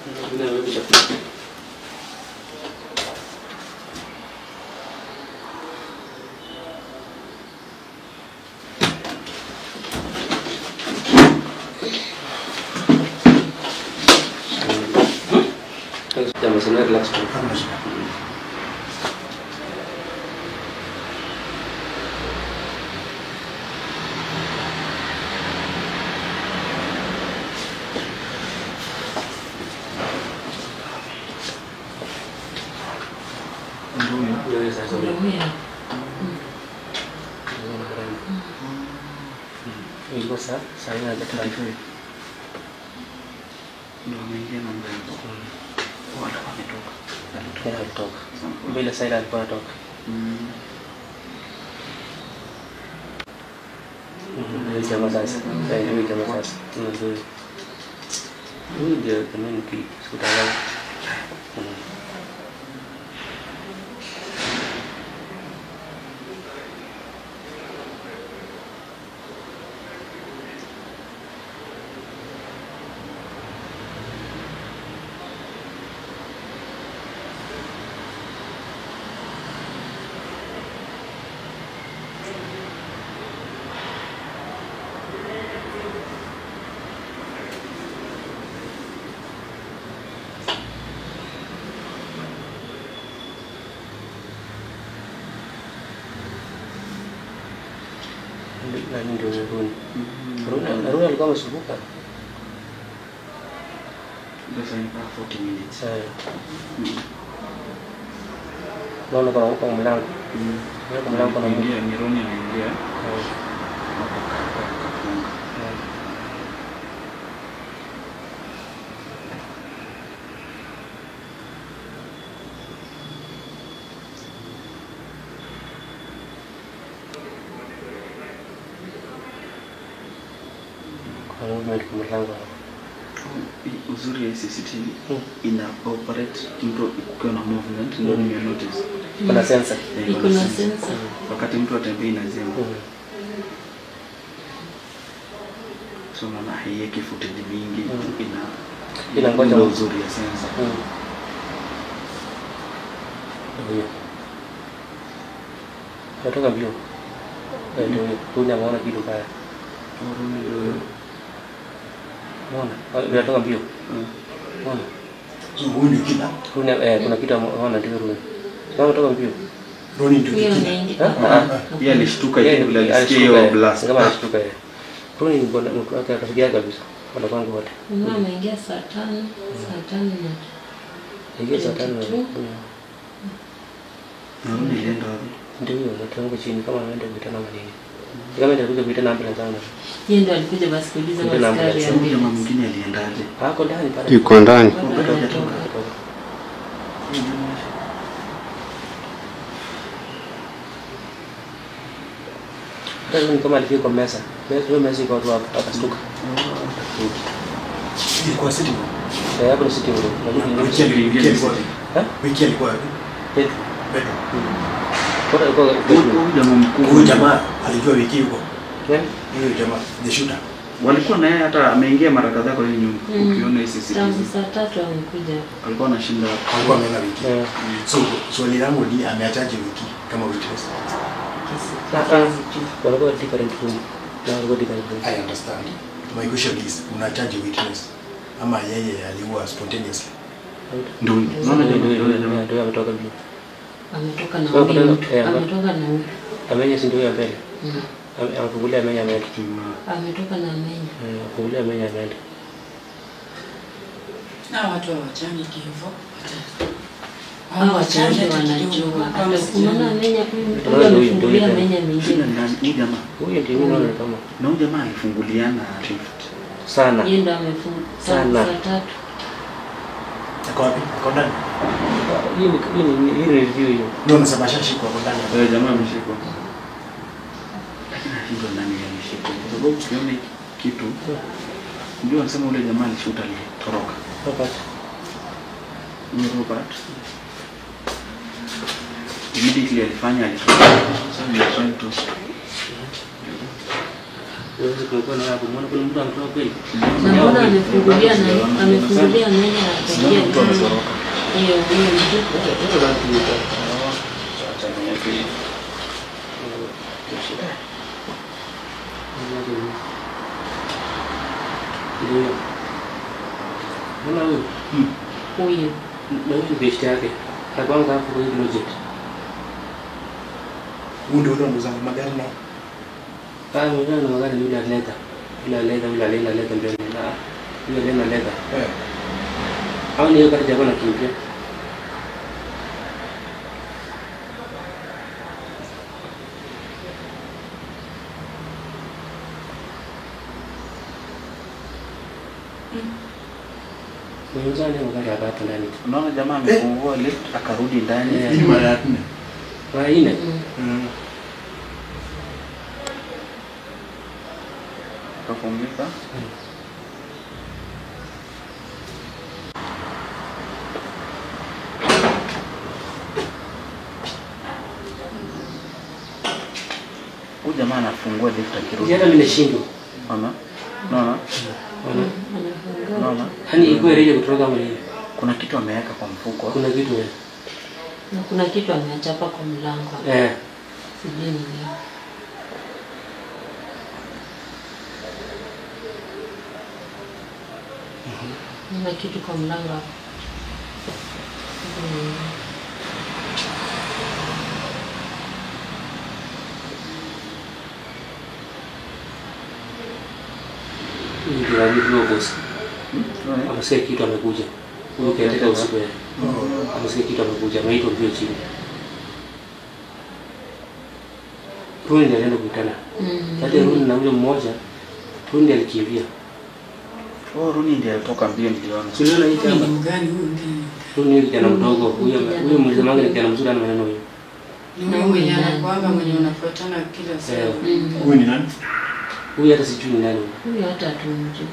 Jamaa sana relax tu. Ndio hiyo sasa. Ilikuwa saa saa nne na dakika Ndio ameingia na mrembo. Wala wametoka. Tena alitoka. Bila saa alikuwa anatoka. Mm. Huyu jamaa sasa. Eh, huyu jamaa sasa. Ndio. Huyu ndio kama ni sikutaka. Nani ndio Runi? Runi Runi alikuwa amesumbuka. Sasa ni kaa 40 minutes. Eh, Mm. naona kuna kwa mlango. Mm. Kwa mlango kuna mlango. Anaingia, ni Ronnie anaingia. Eh, Hapo ka- kafunga. eh. Kuna movement kwa mlango. I- Uzuri ya CCTV Mm. ina operate mtu ukiwa na movement ndio nime notice. Kuna sensor. Eh, Iko kuna na sensor. sensor. Wakati mtu atembea inazima. Mm. So unaona haiweki footage mingi Mm. ina Inangoja ina mtu. uzuri ya sensor. Mm. Ndio. Natoka mbio. Eh, ndio. Runi ameona kitu kaya. Oh, Ronnie ndio. Unaona? Ah, Natoka mbio. Mm. Unaona? Huyu ndio kila Runi eh, kuna kitu ameona ndio Runi. Kama toka mbio. Roni ndio Huyo kila. anaingia. Ah, ah. Yeye alishtuka Yeye hivi vile ali- alisikia alishtuka, hiyo eh. blast. Kama alishtuka yeye. Runi ni bwana mtu wake akafikia kabisa. Wala kwangu wote. Mama ameingia saa tano, saa tano na Ingia saa tano. Kitu. Mm. Na Ronnie alienda wapi? Ndio hiyo natangu chini kama anaenda kuita namba nini. Kama ndio kuja kuita namba zangu. yeye ndo alikuja basi kuuliza Ndio namba maskari ya ya Huyu jamaa mbili. mwingine aliendaje? Hako ndani pale. Yuko ndani. Bado hajatoka. Ndio ni kama alifika kwa mesa. Mesa hiyo mesa iko watu hapa akastuka. Ilikuwa sitting. Eh, hapo ni sitting room. Lakini Wiki ni alikuwa wiki alikuwa Eh? wiki alikuwa wapi? Petro. Petro. Kwa alikuwa Huyu Petro. huyu jamaa mkuu. Huyu jamaa alijua wiki yuko. Nani? Huyu jamaa the shooter. Walikuwa na yeye hata ameingia mara kadhaa kwa hiyo nyumba. Mm. Ukiona hii Tangu CCTV. saa tatu amekuja. Alikuwa anashinda Alikuwa ameona wiki. Eh. So swali langu ni ameachaje wiki kama witness? Ah, ah. Walikuwa different room. Na walikuwa different room. I understand. My question is unachaje witness? Ama yeye aliua spontaneously? ndio. Ndio Unaona jamaa ndio yule jamaa. ndio ametoka mbio. Ametoka na Kwa huyu kuna- mtu. eh, Ametoka na huyu. Amenya si ndio ya mbele. Mm. Ame- Amefungulia amenya ameenda. Ametoka na amenya. Eh, Amefungulia amenya ameenda. Na watu hawachani hivyo. Hao wachache wanajua. Hata unaona amenya huyu mtu Ndio, ndio, amefungulia ndio. amenya Shida mingine. ni nani? Huyu jamaa. Huyo ndio mimi naona kama Na huyu jamaa alifunguliana rift. sana. Yeye ndo amefunga Sana. saa tatu. Ako wapi? Ako ndani. Hii ni hii ni hii ni review hiyo. Ndio unasema ashashikwa ako ndani. Wewe jamaa ameshikwa. Lakini hivyo nani ameshikwa? Kwa sababu tukiona hiki kitu ndio anasema ule jamaa alishuta alitoroka. Robert. Ni Robert. Immediately alifanya alitoroka. So we are trying to Wewe kumekuwa na hapo, mbona kuna mtu ametoka kweli? Na mbona amefungulia na amefungulia nani akaingia Mtu ametoroka. hiyo hiyo mtu. Sasa basi tuta- Acha niweke hivi. Ndio. Mbona huyu? Huyu. Na huyu ni best yake. Anakuanga hapo kwa hii project. Huu ndio ule unauza magari na Ah, mwenyewe na magari yule aleta. Yule aleta, yule aleta, aleta mbele. Na yule aleta aleta. eh. Au ni hiyo kati jamaa anakimbia. Mwenyewe ni magari hapa hapa ndani. Unaona jamaa amefungua lift akarudi ndani. Eh. Hii ni mara ya nne. Mara nne. Mm. Mm. Akafungika. Huyu jamaa anafungua lift akirudi. Hata mimi nashindwa. Unaona? Unaona? Unaona? Anafungua. Unaona? Yaani iko reje kutoka kama hivi. Kuna kitu ameweka kwa mfuko. Kuna kitu eh. Na kuna kitu ameachapa kwa mlango. Eh. Sijui ni nini. Kuna kitu kwa mlango hapo. Mm. Hii ndio alivyo boss. Unaona? Amesikia kitu amekuja. Huyu katika usiku eh. Amesikia kitu amekuja. Ameitwa mbio chini. Huyu ndiye alienda kukutana. Mm. Kati ya Runi na yule mmoja, Runi ndiye alikimbia. Oh, Runi ndiye alitoka mbio niliona. Tuliona hii Huyu ni kama mgani huyu ndiye? Runi ni kijana mdogo. Huyu huyu mlizamanga ni kijana mzuri ana maneno hiyo. Ni huyu mwenye anakuanga mwenye unafuatana kila Eh. siku. Mm. Huyu ni nani? Huyu hata sijui ni nani. huyu. Huyu hata hatumjui.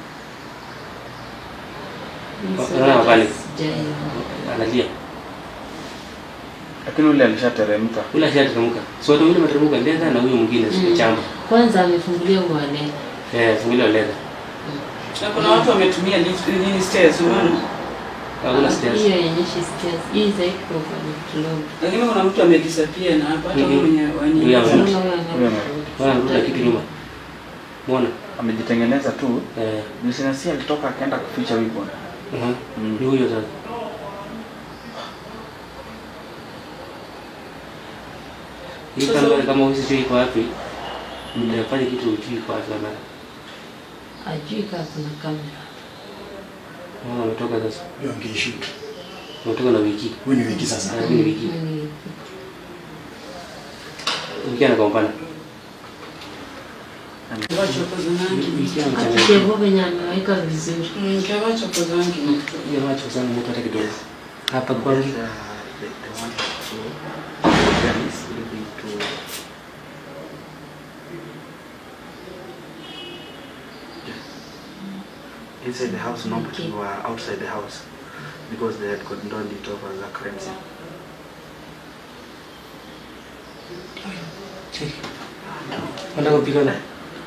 Unaona pale? Sijaiona. Analia. Lakini yule alishateremka. Yule ashateremka. So hata yule materemka leza na huyu mwingine Mm. mm. chamba. Kwanza amefungulia uwale. Eh, fungile leza. Na kuna watu wametumia lift nini stairs unaona? Hakuna stairs. Hiyo yenyeshi stairs. Hii zaidi kwa kwa floor. Lakini kuna mtu amedisappear na hapa hata Mhm. huyu mwenye Huyu wani. ame- Unaona Mtu. huyo Huyo anarudi. Wana rudi kitu nyuma. Muona? Amejitengeneza tu. Eh. Business alitoka akaenda kuficha weapon. Mhm. Mm. Ni huyo sasa. Hii Sasa- kama kama huyu sijui iko wapi. Mnafanya kitu ujui iko wapi kama. Ajui kama kuna kamera. Mwana ametoka sasa. Ndio angeishoot. Ametoka na wiki. Huyu ni wiki sasa. Ah, huyu ni wiki. Mm. Wiki anakombana. Wachokoza nangi. Wiki Hata anachanganya. Devo venye ameweka vizuri. Mm, kwa wachokoza nangi. Hiyo macho sana mtu hata kidogo. Hapa kwanza. inside the house, nobody Okay. were outside the house because they had condoned it off as a crime scene. Nataka kupigana.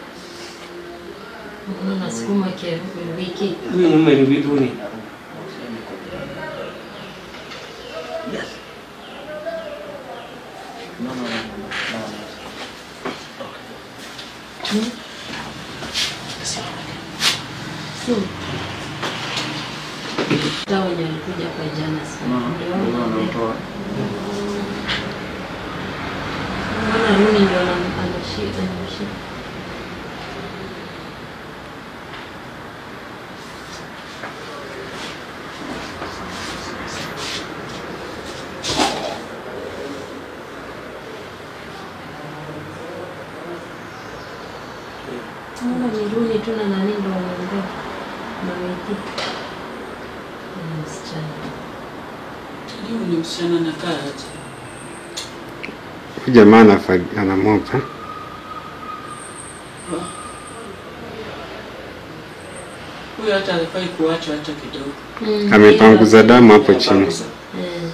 Unaona nasukuma kia wiki. Huyu mume ni vitu ni. Yes. No, no, no, no, no, no, no. Si. Hata wenye walikuja kwa jana si. Ndio Ndio wale. anatoa. Unaona Runi ndio ana- anashika anashika. Unaona ni Runi tu na nani ndio wanaongea na wiki. Ni msichana. Huyu ni msichana na kaa aje. Huyu jamaa anafa- anamopa Huyu hata alifai kuachwa hata kidogo. Mm, amepanguza damu hapo chini. Apanguza. Eh.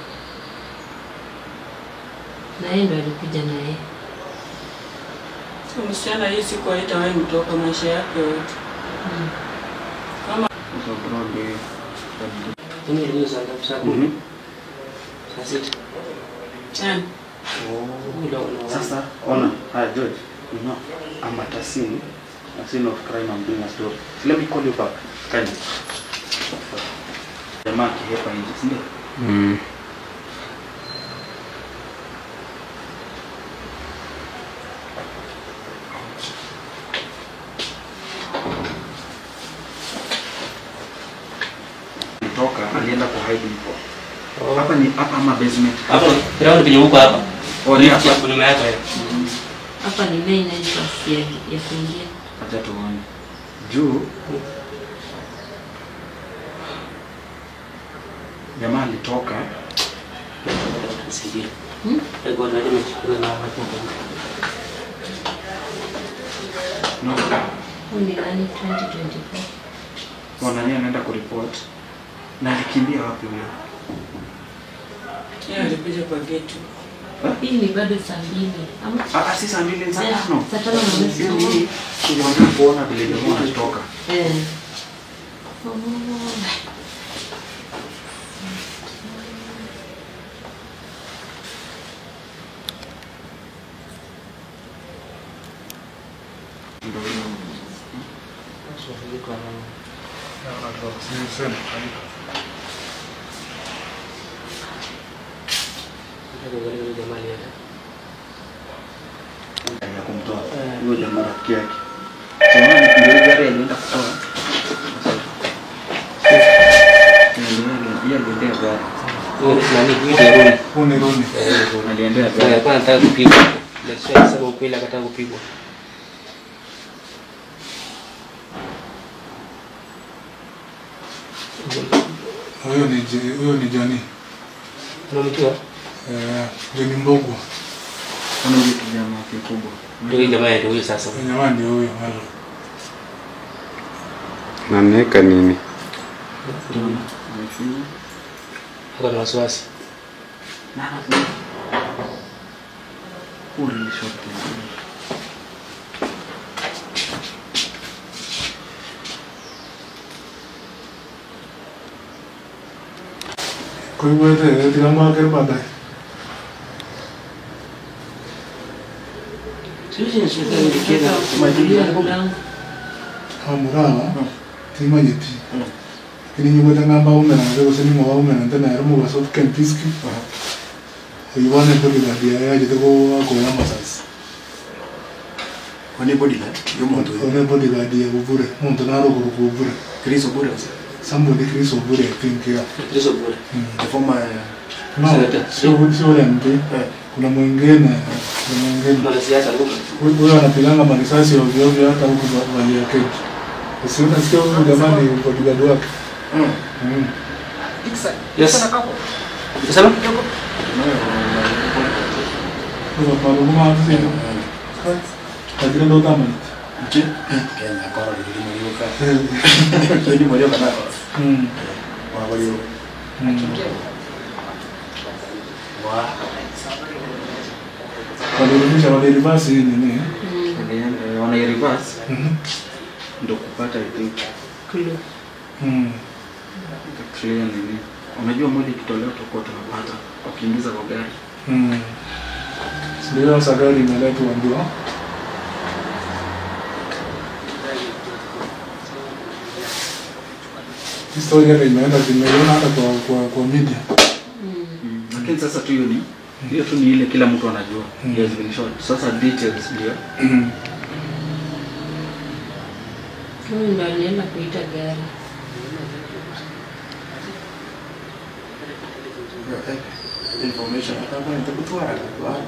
Na yeye ndo alikuja na yeye. Huyu Msichana hii siku haitawahi mtoka maisha yake yote. Kama Sasa bro ndio hiyo. Mimi ndio saa ngapi? Saa kumi? Saa sita? yani, Oh, ndio, ndio. Sasa ona, hi George, you know, I'm at a scene, a scene of crime. I'm doing a story. So let me call you back. Kindly. Jamaa akihepa nje, si ndio? Mm. Kutoka alienda kwa hide huko. Oh. Hapa ni hapa ama basement. Hapo ground penye huko hapa. Oh, ni hapa. Hapo nyuma yako. eh. Hapa ni main entrance ya, ya kuingia. Acha tuone. Juu jamaa alitoka Nisaidie. Hmm? Ndio ndio nimechukua na hapo. no, Huu ni nani 2024. wanani anaenda kuripot na alikimbia wapi huyo? yeye alikuja kwa geti. Hii ni bado saa mbili. Ama Ah, ah, si saa mbili saa Eh, tano. saa tano na nusu. Hiyo hii tulianza kuona vile jamaa alitoka. eh. Oh. Ndio hiyo. ya kumtoa huyo jamaa rafiki yake. Jamaa ndio ile gari alienda kutoa. Yeye aliendea gari. Nani kuita Roni? Huu ni Roni. Aliendea Ndio gari. alikuwa anataka kupigwa. Ndio sasa sema ukweli akataka kupigwa. Huyo ni Je- huyo ni Jani. Unamjua? Eh, Jani Mbogwa. Kuna yule kijana kikubwa. Ndio hii jamaa ndio huyo sasa. Huyo Jamaa ndio huyo. halo. Na ameweka nini? Amefinya. Ako na wasiwasi. Na na. Huyu ni short. Kwa hivyo ete ete kama akere baadaye. Sisi ni shida ile kile Kufunguliwa mlango. Amurawa. Tima yeti. Ini nyugo tanga ba umena na ko seni mo umena tena yaro mo baso ken piski. Iwane bodi la dia ya jete ko ko ya masas. Kwani bodyguard? Yo muntu Ko uyu. ne bodi la dia ko bure. Muntu na ro ko ko bure. Chris Obure was Somebody Chris Obure I think ya. Hizo bure. the former No, Senator. sio sio ile mpe. eh, Kuna mwingine, kuna mwingine. Mwanasiasa alikuwa Huyo anapiganga marisasi ovyo ovyo hata huku Valley Arcade. Si unasikia huyu jamani bodyguard wake. mm. Mm. Yes. Sema? Kwa sababu kama hivi tajira ndo kama Nchi? Kenya kora lili mwiuka. Lili mwiuka na mm. wa walio. mm. Wa. Walirudisha walirivasi hii nini? Walienda- Wana reverse Mhm. ndio kupata I think Clue. Mm. clear nini. Unajua mwili ikitolewa tutakuwa tunapata wakiingiza kwa gari. Mm. Ndio sasa gari imeletwa ndio. Historia hata imeenda zimeona hata kwa kwa kwa media. Mm. Lakini sasa tu hiyo ni hiyo tu ni ile kila mtu anajua. Mm. He has been shot. Sasa details ndio. Mm. Huyu ndo alienda kuita gari. Information. Hata kwa nitakutwara. Wa.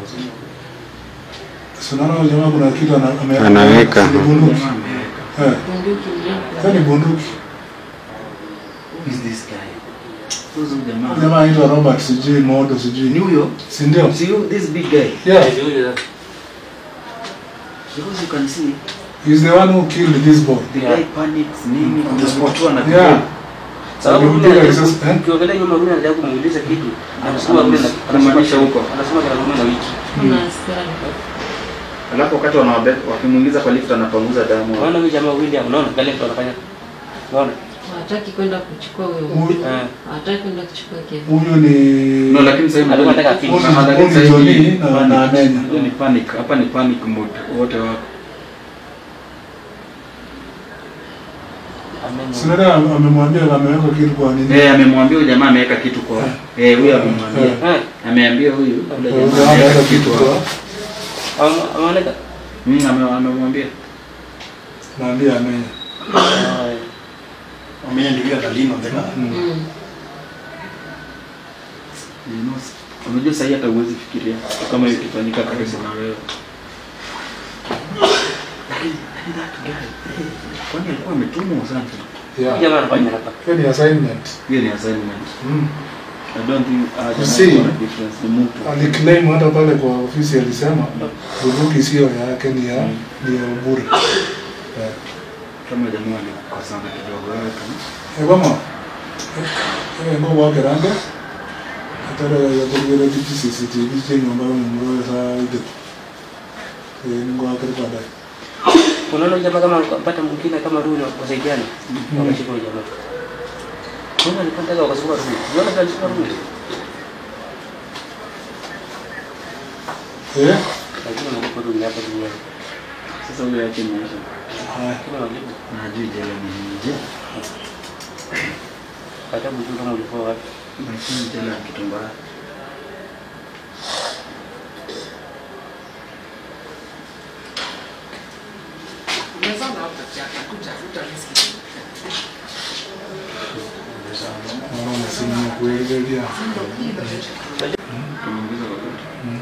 Sunana jamaa kuna kitu ana- ame- Anaweka. ni bunduki. Jamaa ameweka. Eh, Bunduki sasa ni mrefu. bunduki. Who is this guy? Who's this jamaa? Jamaa anaitwa Robert sijui Modo sijui. Ni huyo? Si ndio? See you this big guy. Yeah, Ndio huyo sasa. Because you can see he's the one who killed this boy. the guy panics nini On the spot. mtu ana Yeah. Sababu Alimpiga yule risasi, eh? ukiongelea nyuma yule anataka kumuuliza kitu. Anasema Anam- yule anamaanisha huko. Anasema kana mume na wiki. Kuna askari. Alafu wakati wanawabe wakimuingiza kwa lift anapanguza damu. Unaona huyu jamaa William, unaona kale mtu anafanya. Unaona? Hataki kwenda kuchukua huyo. Huyu- Eh. Hataki kwenda kuchukua Kevin. Huyu ni No, lakini sasa hivi Alikuwa anataka huyu afiki. ni- lakini huyu sasa ni Johnny hivi na na Amenya. Hiyo ni panic. Hapa ni panic mode. Wote wako. Amen. Sinada amemwambia ameweka kitu kwa nini? Eh, amemwambia huyu jamaa ameweka kitu kwa. Eh, huyu amemwambia. Eh. Ameambia huyu yule Huyu jamaa ameweka kitu kwa kwa. Ama- Ameoneka. Mimi ame- amemwambia. naambia Amenya. Ah, Amenya ndio yule atalina on the car. Mm. You know, Unajua sasa hata huwezi fikiria kama hiyo ikifanyika karibu na wewe. Lakini lakini that guy, eh, kwani alikuwa ametumwa sana? huyu Yeah. jamaa anafanya hapa. Hiyo ni assignment. Hiyo ni assignment. Mm. I don't think uh, You see? jamaa kuna difference ni mtu. Aliclaim hata pale kwa ofisi alisema bunduki sio yake ni ya ni ya Obure. Yeah. Kama jamaa alikosana kidogo wewe tu. Ebama. Eh ngo wake ranga. Atara ya kugera kitu CCTV chenye ambayo mmoja saa ile. Eh ngo wake kwa dai. Unaona huyu jamaa kama mpata mwingine kama Runi wakasaidiana. Wakashika huyu jamaa. Unaona alipanda wakasukuma Runi. Unaona vile alisukuma Runi. Eh? Lakini malipo Runi hapa duniani. Sasa huyo yake maisha. Haya. Lakini malipo. Na hajui jela ni nje. Hata mjui kama ulikuwa wapi. Maisha ni jela ya kitu mbaya. Naona simu ya kuelekea. Tumeongeza wakati.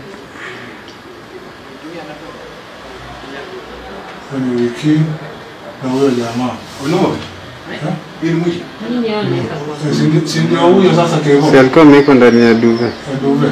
Kwenye wiki na huyo jamaa. Unaona? Eh? Hii ni mwisho. Nini hao wanaweka kwa? Eh, si ndio- Si ndio huyo sasa kevo. Si alikuwa amewekwa ndani ya duve, Aduve.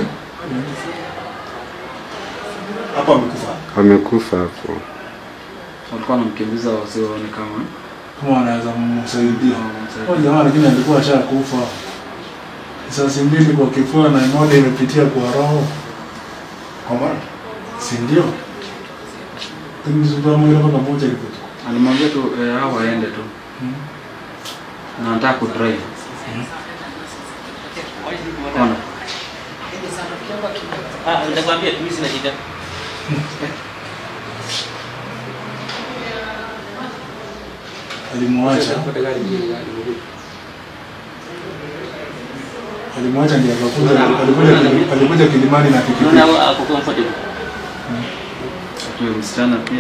Hapa amekufa. wamekufa hapo. Walikuwa wanamkimbiza wasiwaone kama Kama wanaweza msaidia. wanamsaidia. Huyo jamaa lakini alikuwa ashakufa. Risasi mbili kwa kifua na moja imepitia kwa roho. Kwa maana Si ndio? Lakini sikuwa mwili mpaka moja ilikuwa. Alimwambia tu eh, hao waende tu. Na anataka kudrive. Ona. Ah, nitakwambia tu mimi sina shida. Alimwacha. Alimwacha ndiye akakuja alikuja alikuja Kilimani na pikipiki. Unaona ako comfortable. Huyo msichana pia.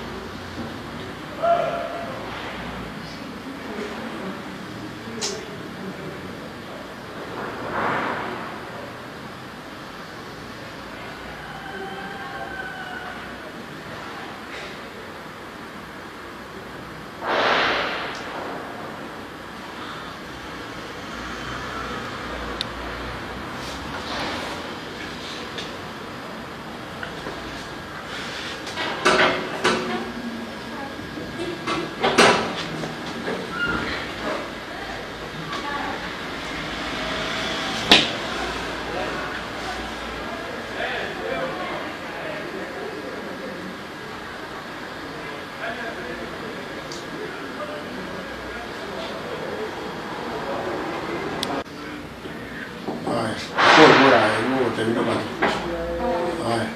haya. Kwa bora hiyo utaenda baki. Haya.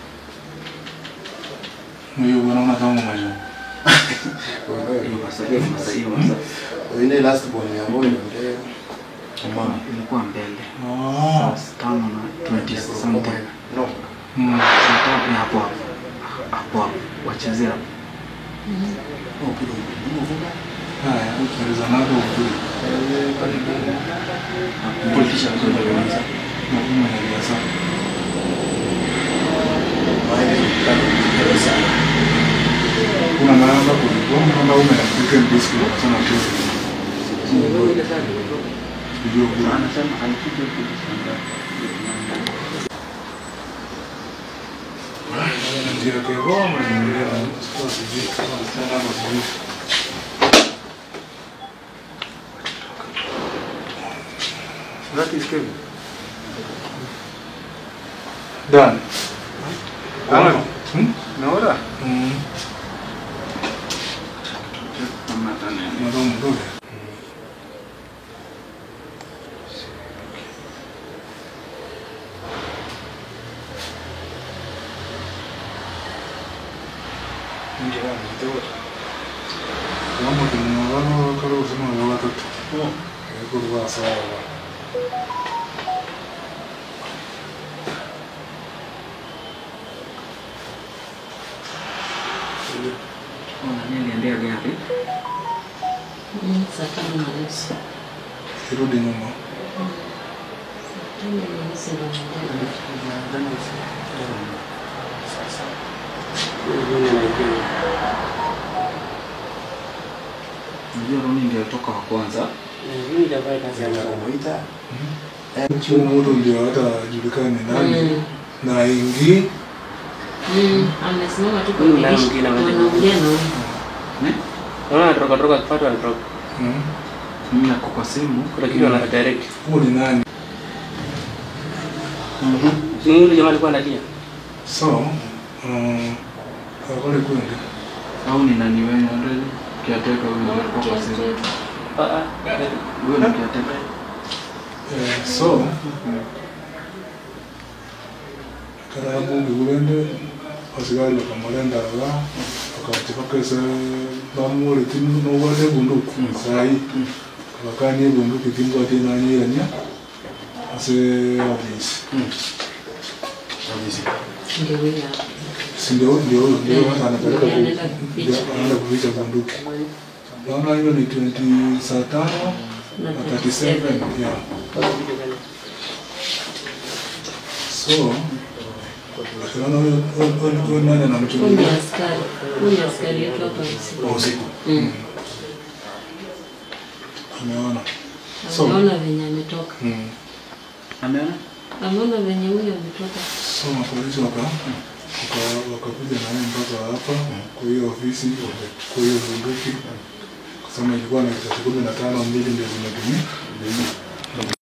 Huyo unaona kama mwaje. Hiyo masaa hiyo masaa hiyo masaa. Ile last born ya boy ndio. Mama. Ilikuwa mbele. Ah. Saa tano na 20 something. No. Mm. Saa tano ni hapo hapo. Hapo hapo. Wachezea hapo. Oh, kidogo. Haya, tueleza nako ukuri. Politisha ndio kwanza. Na kuma na biasa. Kuna namba kulikuwa namba ume na kike mbiski kwa sana tu. Ndio kuna Anasema alikuja kujishangaa. ndio kwa goma ndio na sio sijui kama sana kwa sijui. That is Kevin. Dan. Nani? Hmm? Unaona? Mm. Kama hata nini. Mwanzo mdogo. Ndio ndio. Wamo tunawalo kalo usema wa watoto. Eko kwa sawa. Ona nini endea gari? Mm, saa tano na nusu. Kirudi nyuma. Saa tano na nusu ndo naenda. Unajua Roni ndio alitoka wa kwanza. Mimi nitafanya kazi yangu. Kumuita. Huyo mtu ndio hata julikani nani Mm. na ingi Mm, amesimama tu kwa Huyu naye dirisha. mwingine anaenda. Wanaongea na huyu. Eh? Unaona anatoka toka kupata anatoka. Mm. Mimi nako kwa simu. Kuna kitu ana direct. huyo ni nani Si yule jamaa alikuwa analia. so um, akole kwende Au ni nani wewe ndio kiateka huyo ndio alikuwa kwa simu. Ah ah. Huyo ni kiateka. Eh, so karabu ngulende asigari bakamulenda la akati bakese bamule timu nowale bunduki sai bakani bunduki timu ati nanyiranya ase obisi Kabisa. Ndio huyu hapa. si ndio ndio ndio hata anapeleka Ndio anaenda ku- kuficha. ndio anaenda kuficha bunduki naona hiyo ni 20 saa tano Na na 37 yeah so naona huyo huyo- huyo nani Huyu ni anamchungulia askari. Huyu ni askari yetu hapa usiku. Kwa usiku. Mm. ameona So- Ameona venye ametoka. Mm. Ameona? Ameona venye huyu ametoka. so mapolisi waka waka- wakakuja naye mpaka hapa kwa hiyo ofisi kwa hiyo bunduki kusema ilikuwa na risasi kumi na tano mbili ndio zimetumia